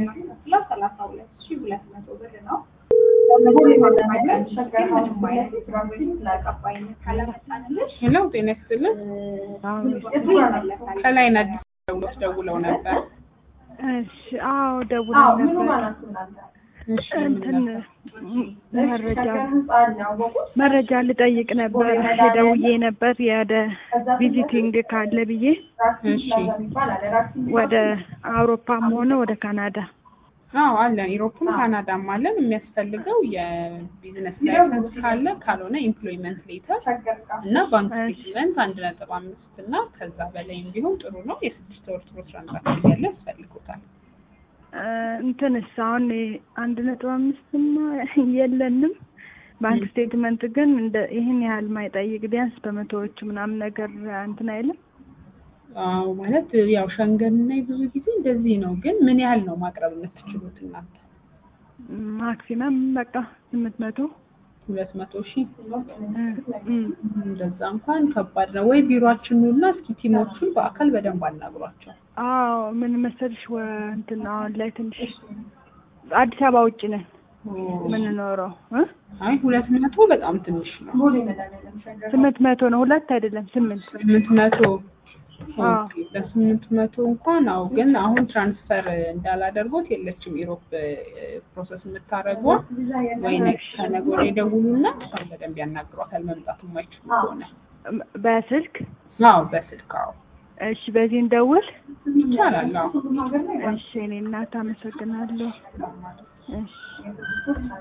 የምናስከፍለው ሰላሳ ሁለት ሺ ሁለት መቶ ብር ነው። ምንም አይነት የትራንዚት ተቀባይነት ካላመጣንልሽ ሄሎ ጤና ይስጥልን። ይመለሳል። ከላይን አዲስ ደውሎች ደውለው ነበር። እሺ አዎ ደውለው ነበር። እሺ እንትን መረጃ መረጃ ልጠይቅ ነበር ደውዬ ነበር የወደ ቪዚቲንግ ካለ ብዬ እሺ ወደ አውሮፓም ሆነ ወደ ካናዳ አዎ አለን። ኢሮፕም ካናዳም አለን። የሚያስፈልገው የቢዝነስ ላይሰንስ ካለ ካልሆነ ኢምፕሎይመንት ሌተር እና ባንክ ስቴትመንት አንድ ነጥብ አምስት እና ከዛ በላይም ቢሆን ጥሩ ነው። የስድስት ወር ጥሩ ትራንዛክሽን ያለ ያስፈልጉታል። እ እንትንስ አሁን አንድ ነጥብ አምስትማ የለንም። ባንክ ስቴትመንት ግን እንደ ይህን ያህል ማይጠይቅ ቢያንስ በመቶዎች ምናምን ነገር እንትን አይልም። አዎ ማለት ያው ሸንገን ላይ ብዙ ጊዜ እንደዚህ ነው። ግን ምን ያህል ነው ማቅረብ የምትችሉት እናንተ? ማክሲመም በቃ ስምንት መቶ ሁለት መቶ ሺህ እ እ እንደዛ እንኳን ከባድ ነው። ወይ ቢሮአችን ኑና እስኪ ቲሞቹን በአካል በደንብ አናግሯቸው። አዎ ምን መሰልሽ ወ እንትን አሁን ላይ ትንሽ አዲስ አበባ ውጭ ነን የምንኖረው እ አይ ሁለት መቶ በጣም ትንሽ ነው። ስምንት መቶ ነው ሁለት አይደለም ስምንት ስምንት መቶ አዎ። ኦኬ፣ በስምንት መቶ እንኳን አው ግን አሁን ትራንስፈር እንዳላደርጎት የለችም ኢሮፕ ፕሮሰስ የምታደርገው ወይ ነገ ከነገ ወዲያ ይደውሉና እሷን በደንብ ያናግሯታል። መምጣቱ የማይችሉ ከሆነ በስልክ አዎ በስልክ አዎ እሺ በዚህ እንደውል ይቻላል። አዎ እሺ እኔ እናት አመሰግናለሁ እሺ